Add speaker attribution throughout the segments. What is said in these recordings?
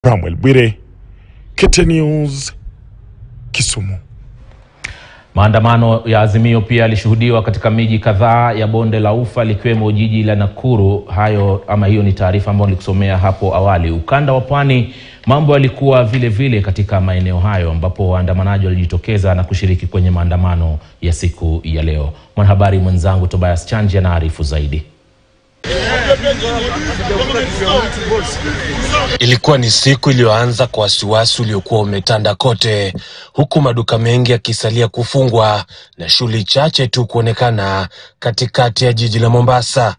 Speaker 1: Samuel Bwire, KTN News, Kisumu.
Speaker 2: Maandamano ya Azimio pia yalishuhudiwa katika miji kadhaa ya bonde la Ufa likiwemo jiji la Nakuru. Hayo ama hiyo ni taarifa ambayo nilikusomea hapo awali. Ukanda wa Pwani mambo yalikuwa vile vile katika maeneo hayo ambapo waandamanaji walijitokeza na kushiriki kwenye maandamano ya siku ya leo. Mwanahabari mwenzangu Tobias Chanji anaarifu zaidi.
Speaker 3: Ilikuwa ni siku iliyoanza kwa wasiwasi uliokuwa umetanda kote, huku maduka mengi yakisalia kufungwa na shughuli chache tu kuonekana katikati ya jiji la Mombasa.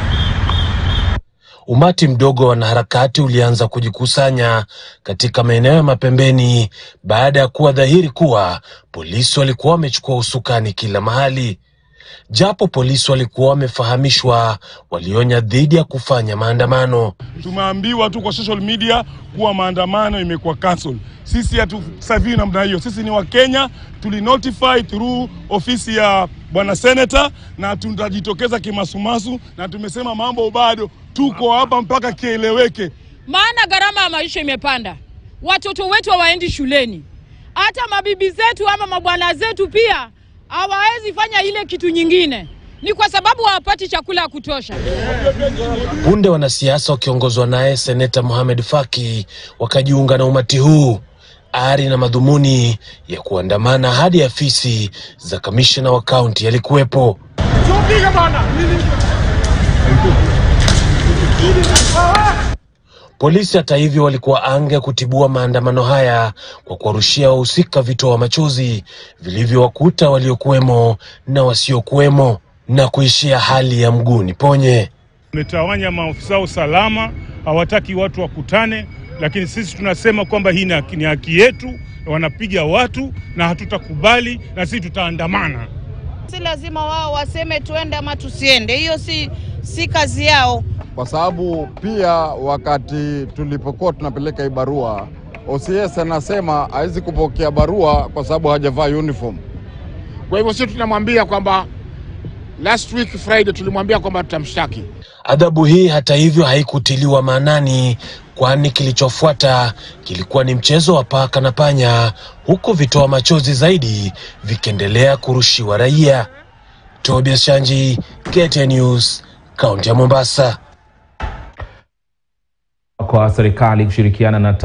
Speaker 3: Umati mdogo wa wanaharakati ulianza kujikusanya katika maeneo ya mapembeni baada ya kuwa dhahiri kuwa polisi walikuwa wamechukua usukani kila mahali. Japo polisi walikuwa wamefahamishwa, walionya dhidi ya kufanya maandamano.
Speaker 4: Tumeambiwa tu kwa social media kuwa maandamano imekuwa cancel. Sisi hatusafiri namna hiyo. Sisi ni Wakenya, tulinotify through ofisi ya bwana senator, na tutajitokeza kimasumasu, na tumesema mambo bado, tuko hapa mpaka kieleweke.
Speaker 5: maana gharama ya maisha imepanda, watoto wetu hawaendi shuleni, hata mabibi zetu ama mabwana zetu pia hawawezi fanya ile kitu nyingine, ni kwa sababu hawapati chakula ya kutosha.
Speaker 3: Punde wanasiasa wakiongozwa naye seneta Mohamed Faki wakajiunga na umati huu, ari na madhumuni ya kuandamana hadi afisi za kamishna wa kaunti yalikuwepo. Polisi hata hivyo walikuwa anga kutibua maandamano haya kwa kuwarushia wahusika vitoa machozi vilivyowakuta waliokuwemo na wasiokuwemo na kuishia hali ya mguuni ponye.
Speaker 4: Wametawanya maofisa wa usalama, hawataki watu wakutane, lakini sisi tunasema kwamba hii ni haki- ni haki yetu. Wanapiga watu na hatutakubali, na sisi tutaandamana.
Speaker 6: Si lazima wao waseme tuende ama tusiende, hiyo si, si kazi yao.
Speaker 7: kwa sababu pia wakati tulipokuwa tunapeleka hii barua OCS anasema hawezi kupokea barua kwa sababu hajavaa uniform.
Speaker 8: Kwa hivyo sisi tunamwambia kwamba last week Friday tulimwambia kwamba tutamshtaki.
Speaker 3: Adhabu hii hata hivyo haikutiliwa maanani, kwani kilichofuata kilikuwa ni mchezo wa paka na panya, huku vitoa machozi zaidi vikiendelea kurushiwa raia. Tobias Shanji, KTN News, kaunti ya Mombasa.
Speaker 2: Kwa serikali kushirikiana na